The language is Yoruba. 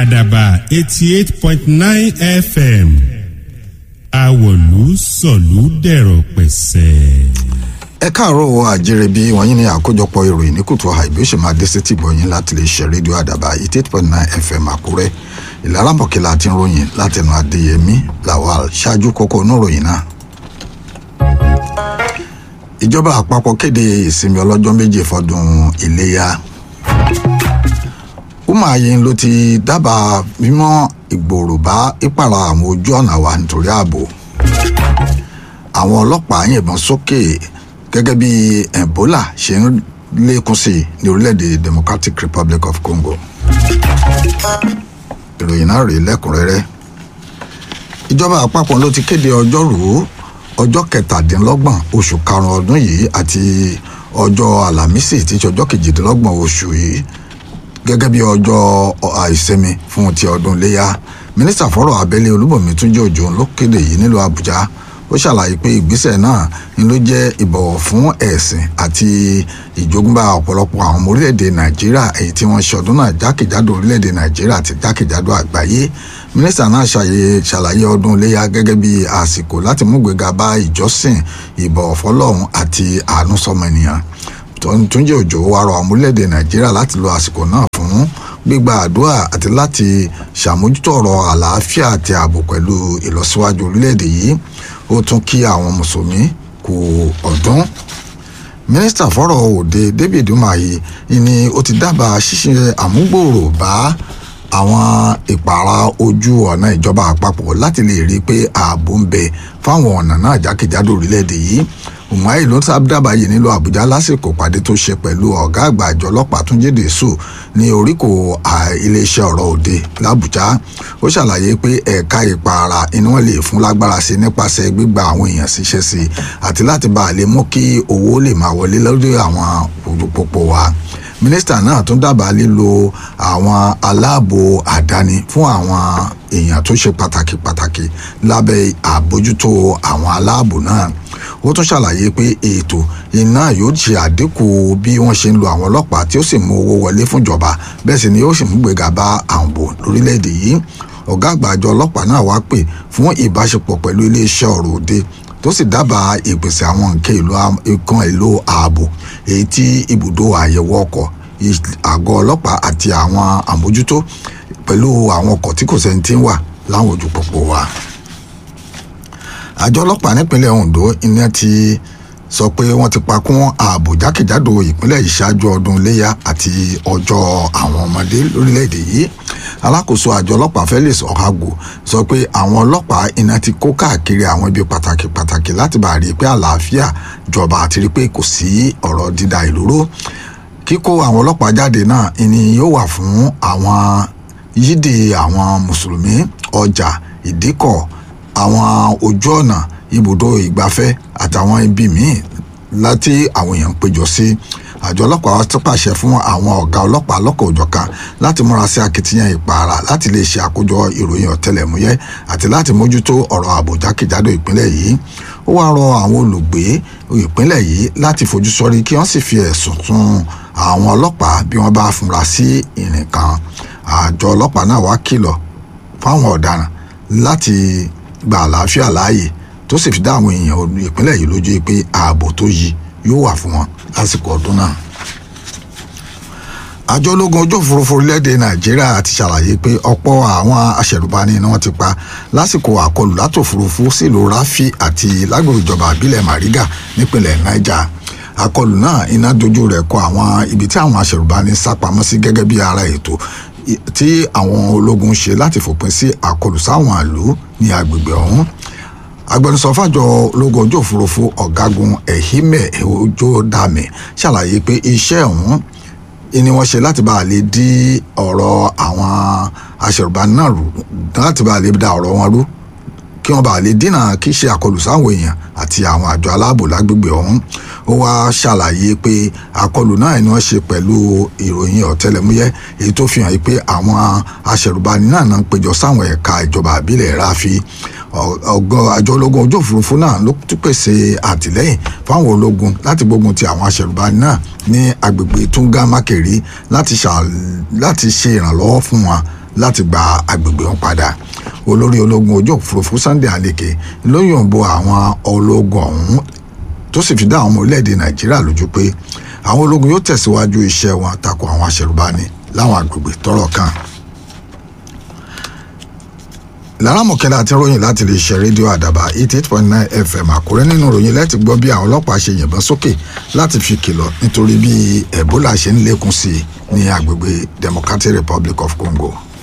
àdàbà eighty eight point nine fm àwọ̀lú sọ̀lú dẹ̀rọ̀ pẹ̀sẹ̀. ẹ káàárọ̀ àjẹrẹ bí wọ̀nyí ní àkójọpọ̀ ìròyìn ní kùtù àìbí ó ṣe máa dé sétí gbọ̀nyìn láti lè ṣe rédíò àdàbà eighty eight point nine fm àkúrẹ́ ìlara mọ̀kìlá àti ròyìn látẹnu adéyẹmí lawal ṣáájú kókó oníròyìn náà. ìjọba àpapọ̀ kéde ìsinmi ọlọ́jọ́ méje fọdún iléyà umahin ló ti dábàá mímọ́ ìgbòrò bá ìpàrà àwọn ojú ọ̀nà wa nítorí ààbò àwọn ọlọ́pàá yìnbọn sókè gẹ́gẹ́ bí ebola ṣe ń lékún sí i ní orílẹ̀-èdè democratic republic of congo ìròyìn náà rèé lẹ́kùnrẹ́rẹ́ ìjọba àpapọ̀ ló ti kéde ọjọ́rùú ọjọ́ kẹtàdínlọ́gbọ̀n oṣù karùn-ún ọdún yìí àti ọjọ́ àlàmísì tí í ṣe ọjọ́ kejìdínlọ́gbọ̀n oṣù yìí gẹ́gẹ́ bí ọjọ́ àìsinmi fún ti ọdún iléyà mínísítà fọ́rọ̀ abẹ́lé olúbọ̀mí túnjẹ́ òjò ló kéde yìí nílùú àbújá ó ṣàlàyé pé ìgbésẹ̀ náà ni ló jẹ́ ìbọ̀wọ̀ fún ẹ̀sìn àti ìjogúnbá ọ̀pọ̀lọpọ̀ àwọn ọmọ orílẹ̀-èdè nàìjíríà èyí tí wọ́n ṣe ọdún náà jákèjádò orílẹ̀-èdè nàìjíríà àti jákèjádò àgbáyé mínísítà náà ṣàlàyé ọdún iléyà gẹ́gẹ́ bí àsìkò láti mú gbéga bá ìjọsìn ìbọ̀wọ̀ fọlọ́run àti àánú sọmọ ènìyàn túnjẹ́ òjò wa rọ àwọn orílẹ̀-èdè nàìjíríà láti lo àsìkò náà fún gbígba àdúrà àti láti ṣàmójútó ọ̀rọ̀ àlàáfíà àti ààbò pẹ̀lú ìlọsíwájú orílẹ̀-èdè yìí ó tún kí àwọn mùsùlùmí kú ọdún mínísítà fọ́rọ̀ òde david umahi ni ó ti dábàá ṣíṣe àmúgbòòrò bá àwọn ìpààrà ojú ọ̀nà ìjọba àpapọ̀ láti lè rí i pé ààbò ń bẹ fáwọn ọ̀nà náà jákèjádò orílẹ̀-èdè yìí umahi ló sábàbà yìí nílùú àbújá lásìkò pàdé tó ṣe pẹ̀lú ọ̀gá àgbà àjọ ọlọ́pàá túnjí dèṣù ní oríkò iléeṣẹ́ ọ̀rọ̀ òde làbújá ó ṣàlàyé pé ẹ̀ka ìpààrà inú wọn lè fún lágbára sí nípasẹ̀ gbígba àwọn èèyàn síṣẹ́ sí àti láti bá a lè mú kí owó lè máa wọlé lórí àwọn òpópó wa mínísítà náà tún dábàá lílo àwọn aláàbò àdáni fún àwọn èèyàn tó ṣe pàtàkì pàtàkì lábẹ́ àbójútó àwọn aláàbò náà ó tún ṣàlàyé pé ètò iná yóò ṣe àdínkù bí wọ́n ṣe ń lo àwọn ọlọ́pàá tí ó sì mú owó wọlé fúnjọba bẹ́ẹ̀ sì ni ó sì mú gbéga bá ààbò lórílẹ̀‐èdè yìí ọ̀gá àgbà àjọ ọlọ́pàá náà wá pè fún ìbáṣepọ̀ pẹ̀lú iléeṣẹ́ ọ̀rọ̀ òde tó sì dábàá ìpèsè àwọn nǹkan èlò ààbò èyí tí ibùdó àyẹ̀wò ọkọ̀ àgọ́ ọlọ́pàá àti àwọn àmójútó pẹ̀lú àwọn ọkọ̀ tí kò sẹ́ni tí ń wà láwọn ojú pópó wa àjọ ọlọ́pàá nípínlẹ̀ ondo iná ti sọ pé wọ́n ti pakún ààbò jákèjádò ìpínlẹ̀ yìí ṣáájú ọdún iléyà àti ọjọ́ àwọn ọmọdé lórílẹ̀‐èdè yìí alákòóso àjọ ọlọ́pàá felix ọ̀hágò sọ pé àwọn ọlọ́pàá iná ti kó káàkiri àwọn ibi pàtàkì pàtàkì láti bá rí i pé àlàáfíà jọba àti rí i pé kò sí ọ̀rọ̀ dídà ìlú ró kíkó àwọn ọlọ́pàá jáde náà ni yóò wà fún àwọn yídì àwọn mùsùlùmí ọjà ìdíkọ̀ àwọn ojú ọ̀nà ibùdó ìgbafẹ́ àtàwọn ibi míì láti àwọn èèyàn ń péjọ sí àjọ ọlọ́pàá tó pàṣẹ fún àwọn ọ̀gá ọlọ́pàá lọ́kọ̀ òjọ̀kan láti múra sí akitiyan ìpààrà láti lè ṣe àkójọ ìròyìn ọ̀tẹlẹ̀múyẹ́ àti láti mójútó ọ̀rọ̀ ààbò jákèjádò ìpínlẹ̀ yìí ó wáá rọ àwọn olùgbé ìpínlẹ̀ yìí láti fojú sọ́rí kí wọ́n sì fi ẹ̀sùn tún àwọn ọlọ́pàá bí wọ́n bá fúnra sí ìrìn kan àjọ ọlọ́pàá náà wá kìlọ̀ fáwọn ọ̀daràn láti gba àlàáfíà láàyè tó sì fi dá àwọn èèyàn ìpínlẹ̀ yìí lójú pé ààbò tó yí yóò wà fún wọn lásìkò ọdún náà. àjọ ológun ojú òfurufú orílẹ̀-èdè nàìjíríà ti ṣàlàyé pé ọ̀pọ̀ àwọn aṣẹ̀rùbani ni wọ́n ti pa lásìkò àkọlù látòfurufú sílùú ráfì àti lágbègbè ìjọba àbílẹ̀ mariga nípìnlẹ̀ niger àkọlù náà iná dojú rẹ̀ kọ àwọn ibi tí àwọn aṣẹ̀rùbani sá pamọ́ sí gẹ́gẹ́ bí ara ètò tí àwọn ológun ṣe láti fòpin sí àkọlù sáwọn ìlú ní agbègbè ọ̀hún agbẹnusọ fàjọ ológun ojú òfurufú ọ̀gágun ehime ojodame ṣàlàyé pé iṣẹ́ ọ̀hún ni wọ́n ṣe láti bá a lè dí ọ̀rọ̀ àwọn aṣèrùbáni náà rú láti bá a lè da ọ̀rọ̀ wọn rú kí wọ́n bá a lè dínà kí ṣe àkọlù sáwọn èèyàn àti àwọn àjọ aláàbò lágbègbè ọ̀hún ó wá ṣàlàyé pé àkọlù náà ni wọ́n ṣe pẹ̀lú ìròyìn ọ̀tẹlẹ̀múyẹ́ èyí tó fi hàn pé àwọn aṣèrùbáni náà náà ń péjọ sáwọn ẹ̀ka ìjọba àbílẹ̀ ráfi ọgọ́ àjọ ológun ojú òfurufú náà ló tún pèsè àtìlẹ́yìn fáwọn ológun láti gbógun ti àwọn aṣèrùbáni náà ní agbègbè tunga makeri láti ṣe ìrànlọ́wọ́ fún wọn láti gba agbègbè wọn padà olórí ológun ojú òfurufú Sunday Aleke ló yòǹbo àwọn ológun ọ̀hún tó sì fi dá àwọn ọmọ orílẹ̀-èdè Nàìjíríà lójú pé àwọn ológun yóò tẹ̀síwájú iṣẹ́ wọn tako àwọn aṣẹ̀rùbani láwọn agbègbè tọ́rọ̀ kàn lára mọ̀kẹ́lá àti ròyìn láti lè ṣe rédíò àdàbà eighty eight point nine fm àkúrẹ́ nínú ròyìn láti gbọ́ bí àwọn ọlọ́pàá ṣe yìnbọn sókè láti fi kìlọ̀ nítorí bí ebola ṣe ń lékún sí i ní agbègbè democratic republic of congo.